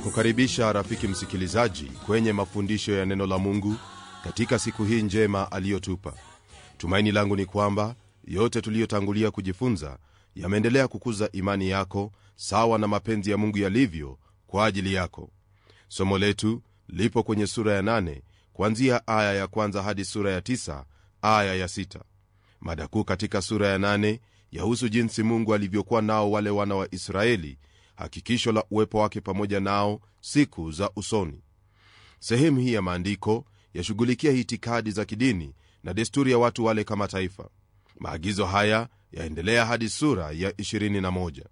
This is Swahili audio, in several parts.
kukaribisha rafiki msikilizaji kwenye mafundisho ya neno la mungu katika siku hii njema aliyotupa tumaini langu ni kwamba yote tuliyotangulia kujifunza yameendelea kukuza imani yako sawa na mapenzi ya mungu yalivyo kwa ajili yako somo letu lipo kwenye sura ya 8 kuanzia aya ya kwanza hadi sura ya 9 aya ya 6 mada kuu katika sura ya 8 yahusu jinsi mungu alivyokuwa nao wale wana wa israeli hakikisho la uwepo wake pamoja nao siku za usoni sehemu hii ya maandiko yashughulikia itikadi za kidini na desturi ya watu wale kama taifa maagizo haya yaendelea hadi sura ya 21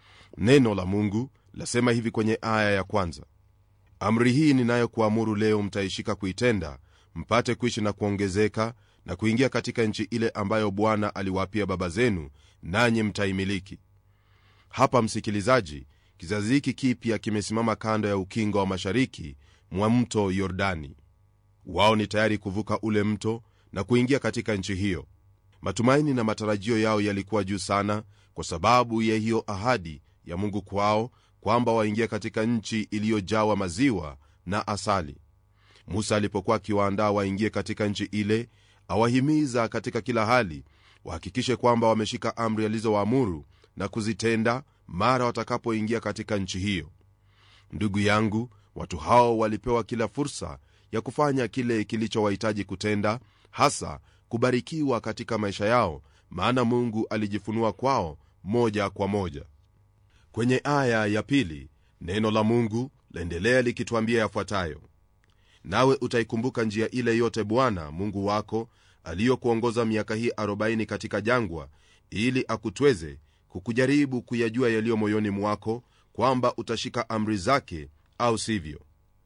neno la mungu lasema hivi kwenye aya ya kwanza amri hii ninayokuamuru leo mtaishika kuitenda mpate kuishi na kuongezeka na kuingia katika nchi ile ambayo bwana aliwaapia baba zenu nanyi mtaimiliki hapa msikilizaji kizazi hiki kipya kimesimama kando ya ukingo wa mashariki mwa mto yordani wao ni tayari kuvuka ule mto na kuingia katika nchi hiyo matumaini na matarajio yao yalikuwa juu sana kwa sababu ya hiyo ahadi ya mungu kwao kwamba waingia katika nchi iliyojawa maziwa na asali musa alipokuwa akiwaandaa waingie katika nchi ile awahimiza katika kila hali wahakikishe kwamba wameshika amri alizowaamuru na kuzitenda mara watakapoingia katika nchi hiyo ndugu yangu watu hao walipewa kila fursa ya kufanya kile kilichowahitaji kutenda hasa kubarikiwa katika maisha yao maana mungu alijifunua kwao moja kwa moja kwenye aya ya pili neno la mungu laendelea likituambia yafuatayo nawe utaikumbuka njia ile yote bwana mungu wako aliyokuongoza miaka hii 40 katika jangwa ili akutweze kukujaribu kuyajua yaliyo moyoni mwako kwamba utashika amri zake au sivyo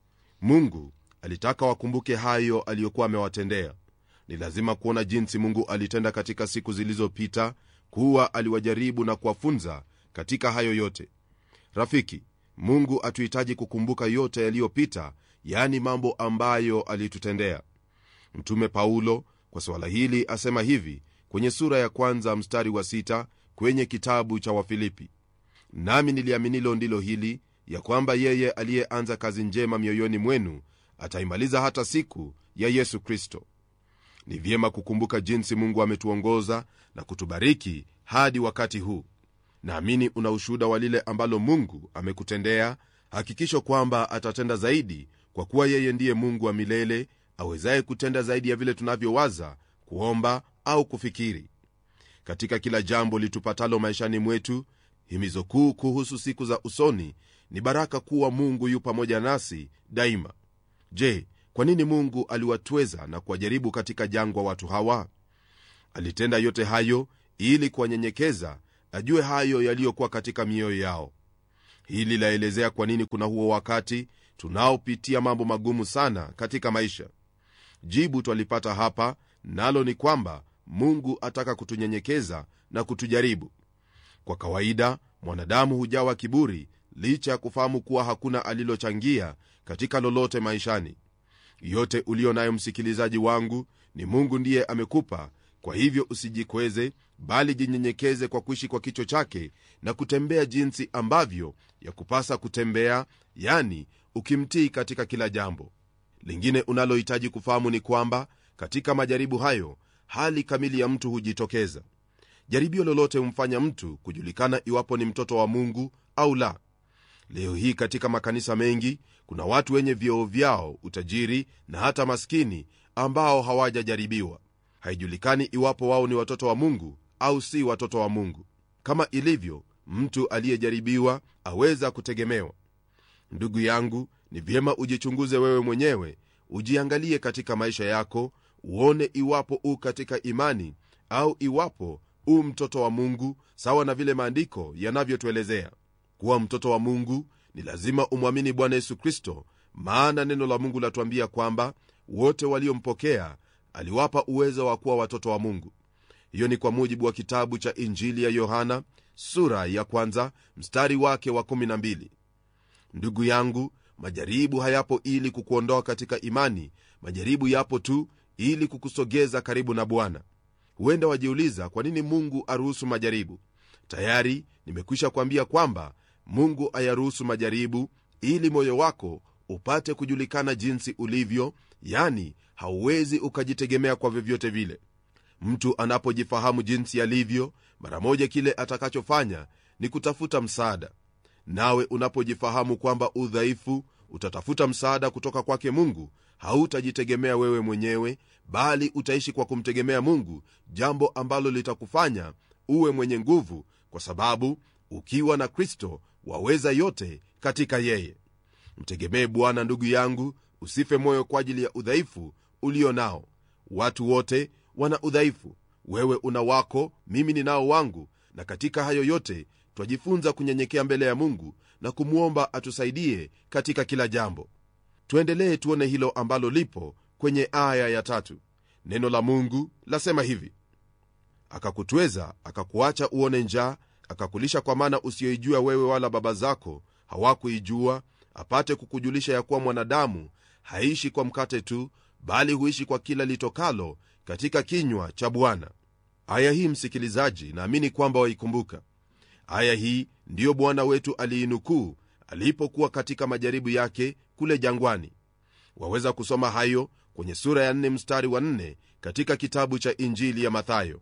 mungu alitaka wakumbuke hayo aliyokuwa amewatendea ni lazima kuona jinsi mungu alitenda katika siku zilizopita kuwa aliwajaribu na kuwafunza katika hayo yote rafiki mungu atuhitaji kukumbuka yote yaliyopita yaani mambo ambayo alitutendea mtume paulo kwa suala hili asema hivi kwenye sura ya kwanza mstari wa sita kwenye kitabu cha wafilipi nami niliaminilo ndilo hili ya kwamba yeye aliyeanza kazi njema mioyoni mwenu ataimaliza hata siku ya yesu kristo ni vyema kukumbuka jinsi mungu ametuongoza na kutubariki hadi wakati huu naamini una ushuhuda wa lile ambalo mungu amekutendea hakikisho kwamba atatenda zaidi kwa kuwa yeye ndiye mungu wa milele awezaye kutenda zaidi ya vile tunavyowaza kuomba au kufikiri katika kila jambo litupatalo maishani mwetu himizo kuu kuhusu siku za usoni ni baraka kuwa mungu yu pamoja nasi daima je kwa nini mungu aliwatweza na kuwajaribu katika jangwa watu hawa alitenda yote hayo ili kuwanyenyekeza ajue hayo yaliyokuwa katika mioyo yao hili laelezea kwa nini kuna huo wakati tunaopitia mambo magumu sana katika maisha jibu twalipata hapa nalo ni kwamba mungu ataka kutunyenyekeza na kutujaribu kwa kawaida mwanadamu hujawa kiburi licha ya kufahamu kuwa hakuna alilochangia katika lolote maishani yote uliyo nayo msikilizaji wangu ni mungu ndiye amekupa kwa hivyo usijikweze bali jinyenyekeze kwa kuishi kwa kicho chake na kutembea jinsi ambavyo ya kupasa kutembea yani ukimtii katika kila jambo lingine unalohitaji kufahamu ni kwamba katika majaribu hayo hali kamili ya mtu hujitokeza jaribio lolote humfanya mtu kujulikana iwapo ni mtoto wa mungu au la leo hii katika makanisa mengi kuna watu wenye vyoo vyao utajiri na hata maskini ambao hawajajaribiwa haijulikani iwapo wao ni watoto wa mungu au si watoto wa mungu kama ilivyo mtu aliyejaribiwa aweza kutegemewa ndugu yangu ni vyema ujichunguze wewe mwenyewe ujiangalie katika maisha yako uone iwapo u katika imani au iwapo u mtoto wa mungu sawa na vile maandiko yanavyotuelezea kuwa mtoto wa mungu ni lazima umwamini bwana yesu kristo maana neno la mungu latuambia kwamba wote waliompokea aliwapa uwezo wa kuwa watoto wa mungu hiyo ni kwa mujibu wa kitabu cha injili ya yohana sura ya kwanza mstari wake wa 12 ndugu yangu majaribu hayapo ili kukuondoa katika imani majaribu yapo tu ili kukusogeza karibu na bwana huenda wajiuliza kwa nini mungu aruhusu majaribu tayari nimekwisha kuambia kwamba mungu ayaruhusu majaribu ili moyo wako upate kujulikana jinsi ulivyo yani hauwezi ukajitegemea kwa vyovyote vile mtu anapojifahamu jinsi alivyo mara moja kile atakachofanya ni kutafuta msaada nawe unapojifahamu kwamba udhaifu utatafuta msaada kutoka kwake mungu hautajitegemea wewe mwenyewe bali utaishi kwa kumtegemea mungu jambo ambalo litakufanya uwe mwenye nguvu kwa sababu ukiwa na kristo waweza yote katika yeye mtegemee bwana ndugu yangu usife moyo kwa ajili ya udhaifu ulio nao watu wote wana udhaifu wewe una wako mimi ninao wangu na katika hayo yote twajifunza kunyenyekea mbele ya mungu na kumwomba atusaidie katika kila jambo tuendelee tuone hilo ambalo lipo kwenye aya ya tatu neno la mungu lasema hivi akakutweza akakuacha uone njaa akakulisha kwa mana usiyoijua wewe wala baba zako hawakuijua apate kukujulisha ya kuwa mwanadamu haishi kwa mkate tu bali huishi kwa kila litokalo katika kinywa cha bwana aya hii msikilizaji naamini kwamba waikumbuka aya hii ndiyo bwana wetu aliinukuu alipokuwa katika majaribu yake kule jangwani waweza kusoma hayo kwenye sura ya 4 mstari wa 4 katika kitabu cha injili ya mathayo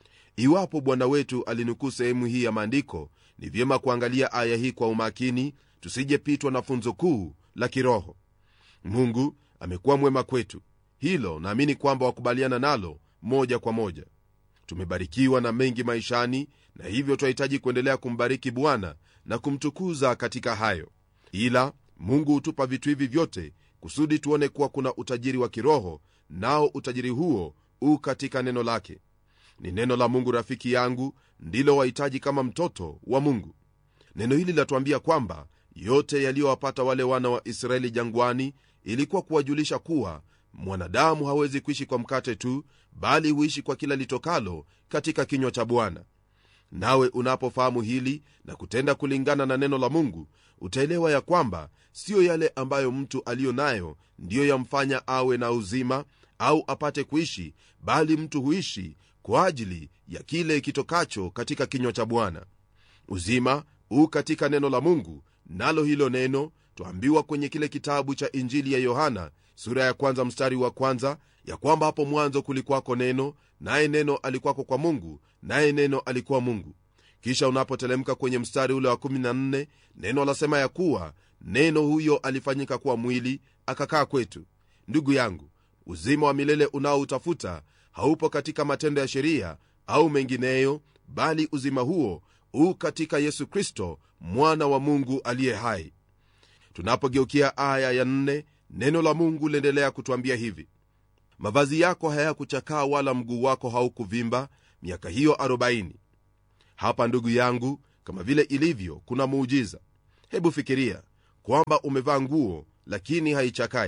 iwapo bwana wetu alinukuu sehemu hii ya maandiko ni vyema kuangalia aya hii kwa umakini tusijepitwa na funzo kuu la kiroho mungu amekuwa mwema kwetu hilo naamini kwamba wakubaliana nalo moja kwa moja tumebarikiwa na mengi maishani na hivyo twahitaji kuendelea kumbariki bwana na kumtukuza katika hayo ila mungu hutupa vitu hivi vyote kusudi tuone kuwa kuna utajiri wa kiroho nao utajiri huo u katika neno lake ni neno la mungu rafiki yangu ndilo wahitaji kama mtoto wa mungu neno hili latuambia kwamba yote yaliyowapata wale wana wa israeli jangwani ilikuwa kuwajulisha kuwa mwanadamu hawezi kuishi kwa mkate tu bali huishi kwa kila litokalo katika kinywa cha bwana nawe unapofahamu hili na kutenda kulingana na neno la mungu utaelewa ya kwamba siyo yale ambayo mtu aliyo nayo ndiyo yamfanya awe na uzima au apate kuishi bali mtu huishi kwa ajili ya kile kitokacho katika kinywa cha bwana uzima huu katika neno la mungu nalo hilo neno twaambiwa kwenye kile kitabu cha injili ya yohana sura ya kwanza mstari wa kwanza ya kwamba hapo mwanzo kulikwako neno naye neno alikwako kwa mungu naye neno alikuwa mungu kisha unapotelemka kwenye mstari ule wa 14 neno lasema ya kuwa neno huyo alifanyika kuwa mwili akakaa kwetu ndugu yangu uzima wa milele unaoutafuta haupo katika matendo ya sheria au mengineyo bali uzima huo huu katika yesu kristo mwana wa mungu aliye hai tunapogeukia aya ya nne, neno la mungu liendelea kutwambia hivi mavazi yako hayakuchakaa wala mguu wako haukuvimba miaka hiyo 40 hapa ndugu yangu kama vile ilivyo kuna muujiza hebu fikiria kwamba umevaa nguo lakini haichakai